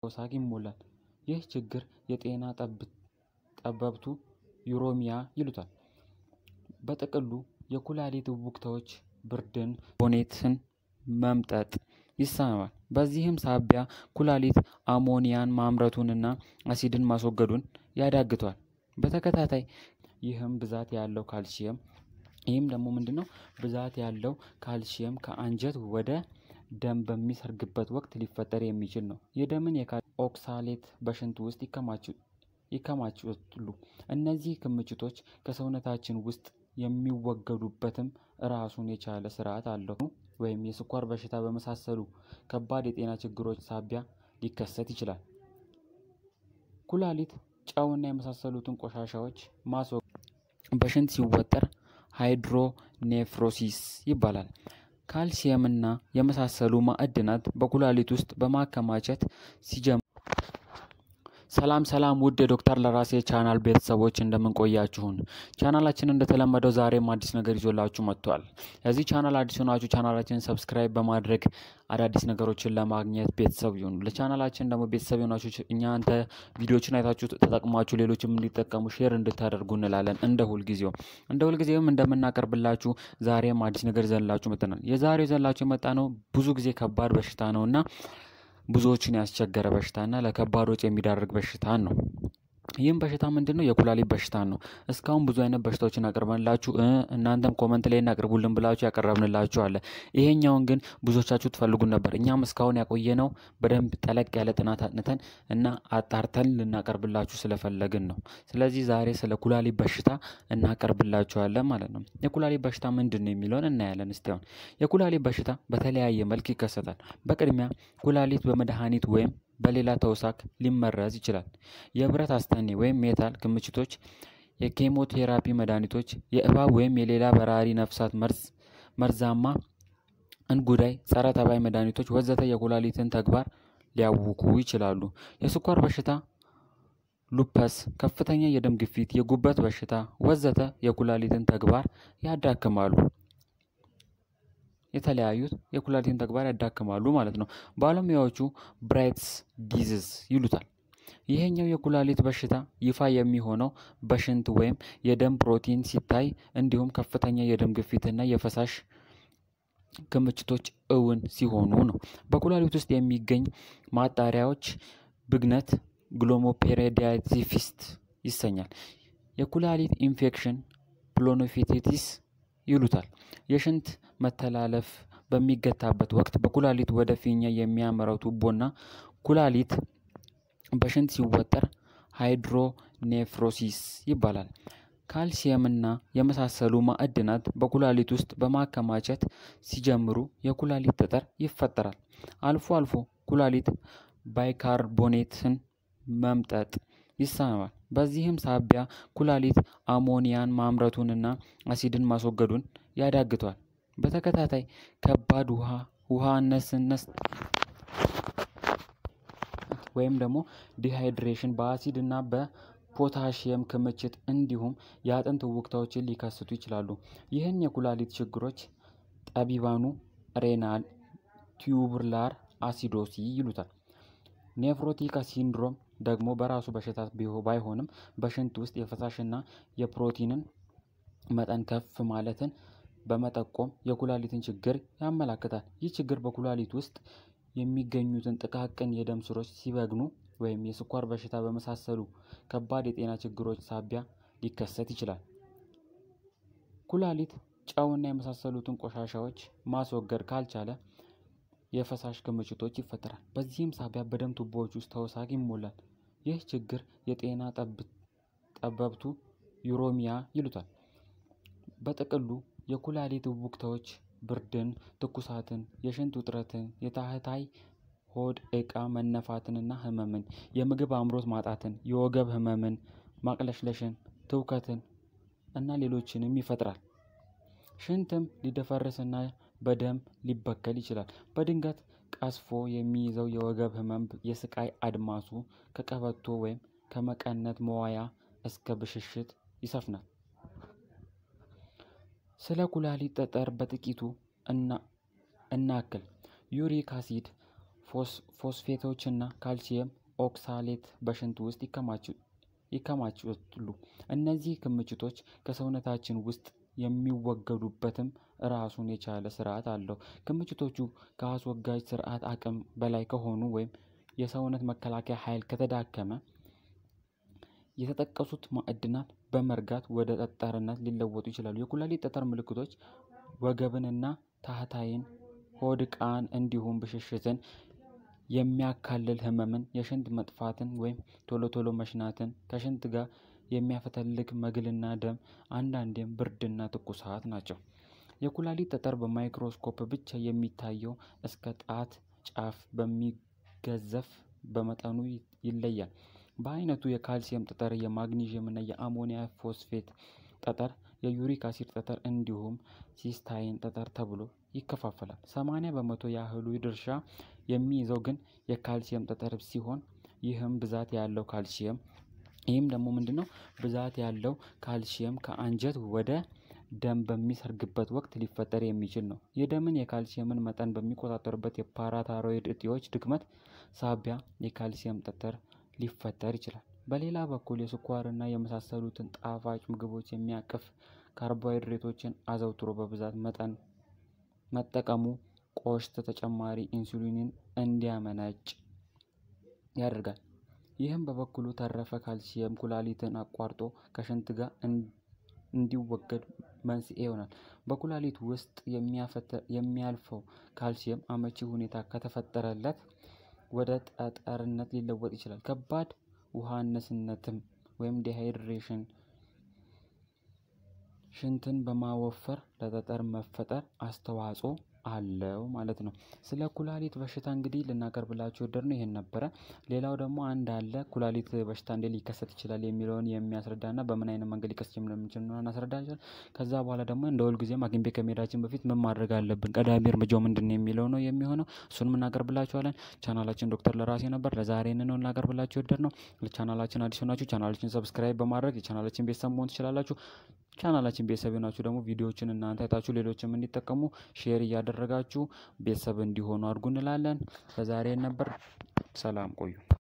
ሳቅ ይሞላል። ይህ ችግር የጤና ጠበብቱ ዩሮሚያ ይሉታል። በጥቅሉ የኩላሊት እቡክቶች ብርድን፣ ቦኔትን መምጠጥ ይሰማል። በዚህም ሳቢያ ኩላሊት አሞኒያን ማምረቱንና አሲድን ማስወገዱን ያዳግቷል። በተከታታይ ይህም ብዛት ያለው ካልሲየም ይህም ደግሞ ምንድነው? ብዛት ያለው ካልሲየም ከአንጀት ወደ ደም በሚሰርግበት ወቅት ሊፈጠር የሚችል ነው። የደምን የካል ኦክሳሌት በሽንት ውስጥ ይከማቻሉ። እነዚህ ክምችቶች ከሰውነታችን ውስጥ የሚወገዱበትም ራሱን የቻለ ስርዓት አለው። ወይም የስኳር በሽታ በመሳሰሉ ከባድ የጤና ችግሮች ሳቢያ ሊከሰት ይችላል። ኩላሊት ጨውና የመሳሰሉትን ቆሻሻዎች ማስወገድ በሽንት ሲወጠር ሃይድሮኔፍሮሲስ ይባላል። ካልሲየምና የመሳሰሉ ማዕድናት በኩላሊት ውስጥ በማከማቸት ሲጀምሩ ሰላም ሰላም ውድ የዶክተር ለራሴ ቻናል ቤተሰቦች እንደምንቆያችሁን ቻናላችን እንደተለመደው ዛሬም አዲስ ነገር ይዞላችሁ መጥቷል። ለዚህ ቻናል አዲስ ሆናችሁ ቻናላችንን ሰብስክራይብ በማድረግ አዳዲስ ነገሮችን ለማግኘት ቤተሰብ ይሁኑ። ለቻናላችን ደግሞ ቤተሰብ የሆናችሁ እናንተ ቪዲዮችን አይታችሁ ተጠቅማችሁ ሌሎችም እንዲጠቀሙ ሼር እንድታደርጉ እንላለን። እንደ ሁልጊዜው እንደ ሁልጊዜውም እንደምናቀርብላችሁ ዛሬም አዲስ ነገር ይዘንላችሁ መጥተናል። የዛሬው ይዘንላችሁ የመጣ ነው ብዙ ጊዜ ከባድ በሽታ ነው እና ብዙዎችን ያስቸገረ በሽታና ለከባድ ወጪ የሚዳርግ በሽታን ነው። ይህም በሽታ ምንድን ነው? የኩላሊት በሽታን ነው። እስካሁን ብዙ አይነት በሽታዎችን አቅርበንላችሁ እናንተም ኮመንት ላይ እናቅርቡልን ብላችሁ ያቀረብንላችሁ አለ። ይሄኛውን ግን ብዙዎቻችሁ ትፈልጉን ነበር። እኛም እስካሁን ያቆየነው በደንብ ጠለቅ ያለ ጥናት አጥንተን እና አጣርተን ልናቀርብላችሁ ስለፈለግን ነው። ስለዚህ ዛሬ ስለ ኩላሊት በሽታ እናቀርብላችኋለን ማለት ነው። የኩላሊት በሽታ ምንድን ነው የሚለውን እናያለን። እስቲ አሁን የኩላሊት በሽታ በተለያየ መልክ ይከሰታል። በቅድሚያ ኩላሊት በመድኃኒት ወይም በሌላ ተውሳክ ሊመረዝ ይችላል። የብረት አስተኔ ወይም ሜታል ክምችቶች፣ የኬሞቴራፒ መድኃኒቶች፣ የእባብ ወይም የሌላ በራሪ ነፍሳት መርዝ፣ መርዛማ እንጉዳይ፣ ጸረ ተባይ መድኃኒቶች ወዘተ የኩላሊትን ተግባር ሊያውኩ ይችላሉ። የስኳር በሽታ፣ ሉፐስ፣ ከፍተኛ የደም ግፊት፣ የጉበት በሽታ ወዘተ የኩላሊትን ተግባር ያዳክማሉ። የተለያዩት የኩላሊትን ተግባር ያዳክማሉ ማለት ነው። ባለሙያዎቹ ብራይትስ ዲዚዝ ይሉታል። ይሄኛው የኩላሊት በሽታ ይፋ የሚሆነው በሽንት ወይም የደም ፕሮቲን ሲታይ እንዲሁም ከፍተኛ የደም ግፊትና የፈሳሽ ክምችቶች እውን ሲሆኑ ነው። በኩላሊት ውስጥ የሚገኝ ማጣሪያዎች ብግነት ግሎሞፔሬዲያቲፊስት ይሰኛል። የኩላሊት ኢንፌክሽን ፕሎኖፊቴቲስ ይሉታል። የሽንት መተላለፍ በሚገታበት ወቅት በኩላሊት ወደ ፊኛ የሚያመራው ቱቦና ኩላሊት በሽንት ሲወጠር ሃይድሮኔፍሮሲስ ይባላል። ካልሲየምና የመሳሰሉ ማዕድናት በኩላሊት ውስጥ በማከማቸት ሲጀምሩ የኩላሊት ጠጠር ይፈጠራል። አልፎ አልፎ ኩላሊት ባይካርቦኔትን መምጠጥ ይሰማል። በዚህም ሳቢያ ኩላሊት አሞኒያን ማምረቱንና አሲድን ማስወገዱን ያዳግቷል። በተከታታይ ከባድ ውሃ ውሃነስነስ ወይም ደግሞ ዲሃይድሬሽን በአሲድ እና በፖታሽየም ክምችት እንዲሁም የአጥንት ውክታዎችን ሊከስቱ ይችላሉ። ይህን የኩላሊት ችግሮች ጠቢባኑ ሬናል ቲዩቡላር አሲዶሲ ይሉታል። ኔፍሮቲክ ሲንድሮም ደግሞ በራሱ በሽታ ባይሆንም በሽንት ውስጥ የፈሳሽና የፕሮቲንን መጠን ከፍ ማለትን በመጠቆም የኩላሊትን ችግር ያመላክታል። ይህ ችግር በኩላሊት ውስጥ የሚገኙትን ጥቃቅን የደም ስሮች ሲበግኑ ወይም የስኳር በሽታ በመሳሰሉ ከባድ የጤና ችግሮች ሳቢያ ሊከሰት ይችላል። ኩላሊት ጨውና የመሳሰሉትን ቆሻሻዎች ማስወገድ ካልቻለ የፈሳሽ ክምችቶች ይፈጠራል። በዚህም ሳቢያ በደም ቱቦዎች ውስጥ ተውሳክ ይሞላል። ይህ ችግር የጤና ጠበብቱ ዩሮሚያ ይሉታል። በጥቅሉ የኩላሊት እቡክቶች ብርድን፣ ትኩሳትን፣ የሽንት ውጥረትን፣ የታህታይ ሆድ ዕቃ መነፋትንና ህመምን፣ የምግብ አምሮት ማጣትን፣ የወገብ ህመምን፣ ማቅለሽለሽን፣ ትውከትን እና ሌሎችንም ይፈጥራል። ሽንትም ሊደፈርስና በደም ሊበከል ይችላል። በድንገት ቀስፎ የሚይዘው የወገብ ህመም የስቃይ አድማሱ ከቀበቶ ወይም ከመቀነት መዋያ እስከ ብሽሽት ይሰፍናል። ስለ ኩላሊት ጠጠር በጥቂቱ እናክል። ዩሪክ አሲድ፣ ፎስፌቶችና ካልሲየም ኦክሳሌት በሽንት ውስጥ ይከማቻሉ። እነዚህ ክምችቶች ከሰውነታችን ውስጥ የሚወገዱበትም ራሱን የቻለ ስርዓት አለው። ክምችቶቹ ከአስወጋጅ ስርዓት አቅም በላይ ከሆኑ ወይም የሰውነት መከላከያ ኃይል ከተዳከመ የተጠቀሱት ማዕድናት በመርጋት ወደ ጠጠርነት ሊለወጡ ይችላሉ። የኩላሊት ጠጠር ምልክቶች ወገብንና ታህታይን፣ ሆድ ዕቃን እንዲሁም ብሽሽትን የሚያካልል ህመምን፣ የሽንት መጥፋትን ወይም ቶሎ ቶሎ መሽናትን፣ ከሽንት ጋር የሚያፈተልክ መግልና ደም፣ አንዳንዴም ብርድና ትኩሳት ናቸው። የኩላሊት ጠጠር በማይክሮስኮፕ ብቻ የሚታየው እስከ ጣት ጫፍ በሚገዘፍ በመጠኑ ይለያል። በአይነቱ የካልሲየም ጠጠር፣ የማግኒዥየም እና የአሞኒያ ፎስፌት ጠጠር፣ የዩሪክ አሲድ ጠጠር እንዲሁም ሲስታይን ጠጠር ተብሎ ይከፋፈላል። ሰማንያ በመቶ ያህሉ ድርሻ የሚይዘው ግን የካልሲየም ጠጠር ሲሆን ይህም ብዛት ያለው ካልሲየም ይህም ደግሞ ምንድነው? ብዛት ያለው ካልሲየም ከአንጀት ወደ ደም በሚሰርግበት ወቅት ሊፈጠር የሚችል ነው። የደምን የካልሲየምን መጠን በሚቆጣጠሩበት የፓራታይሮይድ እጢዎች ድክመት ሳቢያ የካልሲየም ጠጠር ሊፈጠር ይችላል። በሌላ በኩል የስኳርና የመሳሰሉትን ጣፋጭ ምግቦች የሚያቅፍ ካርቦሃይድሬቶችን አዘውትሮ በብዛት መጠን መጠቀሙ ቆሽት ተጨማሪ ኢንሱሊንን እንዲያመነጭ ያደርጋል። ይህም በበኩሉ ተረፈ ካልሲየም ኩላሊትን አቋርጦ ከሽንት ጋር እንዲወገድ መንስኤ ይሆናል። በኩላሊት ውስጥ የሚያልፈው ካልሲየም አመቺ ሁኔታ ከተፈጠረለት ወደ ጠጠርነት ሊለወጥ ይችላል። ከባድ ውሃነትነትም ወይም ዲሃይድሬሽን ሽንትን በማወፈር ለጠጠር መፈጠር አስተዋጽኦ አለው ማለት ነው። ስለ ኩላሊት በሽታ እንግዲህ ልናቀርብላችሁ የወደድነው ይሄን ነበረ። ሌላው ደግሞ አንድ አለ ኩላሊት በሽታ እንዴት ሊከሰት ይችላል የሚለውን የሚያስረዳና በምን አይነት መንገድ ሊከሰት እንደሚችል እናስረዳለን። ከዛ በኋላ ደግሞ እንደ ሁልጊዜም ሐኪም ቤት ከመሄዳችን በፊት ምን ማድረግ አለብን፣ ቀዳሚ እርምጃው ምንድን ነው የሚለው ነው የሚሆነው። እሱንም እናቀርብላችኋለን። ቻናላችን ዶክተር ለራሴ ነበር። ለዛሬ ነው እናቀርብላችሁ የወደድነው። ለቻናላችን አዲስ ሆናችሁ ቻናላችን ሰብስክራይብ በማድረግ የቻናላችን ቤተሰብ መሆን ትችላላችሁ። ቻናላችን ቤተሰብ የሆናችሁ ደግሞ ቪዲዮዎችን እናንተ አይታችሁ ሌሎችም እንዲጠቀሙ ሼር እያደረጋችሁ ቤተሰብ እንዲሆኑ አድርጉ እንላለን። ለዛሬ ነበር። ሰላም ቆዩ።